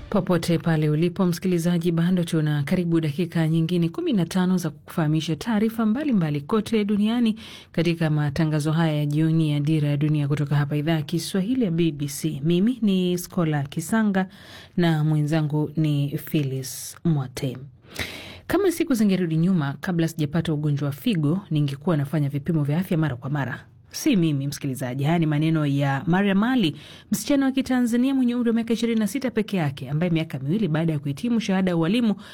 Popote pale ulipo msikilizaji, bado tuna karibu dakika nyingine kumi na tano za kukufahamisha taarifa mbalimbali kote duniani katika matangazo haya ya jioni ya Dira ya Dunia kutoka hapa idhaa ya Kiswahili ya BBC. Mimi ni Skola Kisanga na mwenzangu ni Phyllis Mwate. Kama siku zingerudi nyuma, kabla sijapata ugonjwa wa figo, ningekuwa nafanya vipimo vya afya mara kwa mara. Si mimi msikilizaji, haya ni maneno ya Mariam Ali, msichana wa Kitanzania mwenye umri wa miaka 26 peke yake, ambaye miaka miwili baada ya kuhitimu shahada ya ualimu